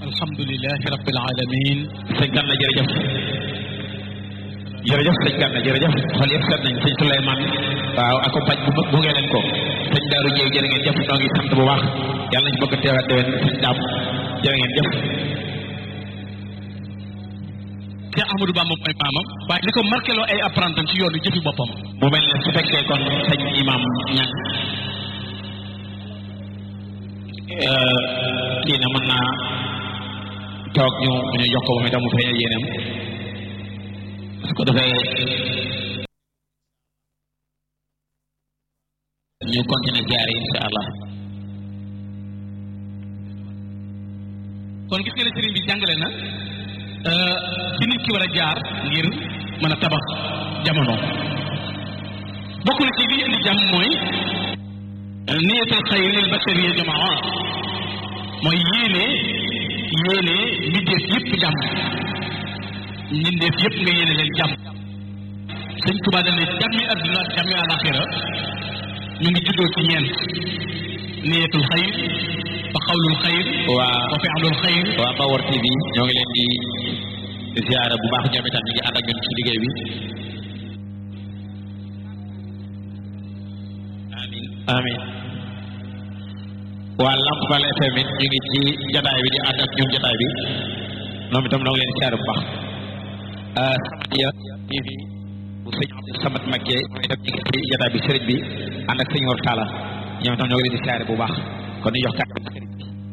alhamdulilahi rabbil alamin sëñ Gana jërëjëf jërëjëf sëñ Gana jërëjëf xool yëpp seet nañ sëñ Souleymane waaw accompagne bu mag bu ngeen leen ko sëñ Daaru Jéeg jërë ngeen jëf noo ngi sant bu baax yàlla nañ bëgg teewaat déwén sëñ Daam jërë ngeen jëf Cheikh Ahmadou Bamba mooy maamam waaye li ko marqué loo ay apprentam ci yoonu jëfi boppam mu mel ne su fekkee kon sëñ imam ñan kii na mën naa toog ñu ñu jox ko moom itam mu feeñal yéenam su ko defee ñu continuer ziar yi insha allah kon gis nga ne sëriñ bi jàngale na ci nit ki war a jaar ngir mën a tabax jamono bokk na ci li indi jàmm mooy niyatul xayr lil bashariya jamaa mooy yéene yéene mbindeef yëpp jàmm mbindeef yëpp nga yéene leen jàmm sëñ Tuubaa dane jàmmi adduna ak jàmmi alaxira ñu ngi juddoo ci ñeent niyatul xayr wa xawlul xayr waa wa fi'lul xayr waa Bawor TV ñoo ngi leen di ziara bu baax ñoom itam ñu ngi ànd ak ñun ci liggéey bi amin amin waa Lamp Fall FM it ñu ngi ci jataay bi di ànd ak ñun jataay bi ñoom itam ñoo ngi leen di ziara bu baax Samadiya TV bu sëñ Abdou Samad Makke ñoom itam ñu ngi ci jataay bi sëriñ bi ànd ak sëñ Mor Talla ñoom itam ñoo ngi leen di ziara bu baax kon ñu jox kàddu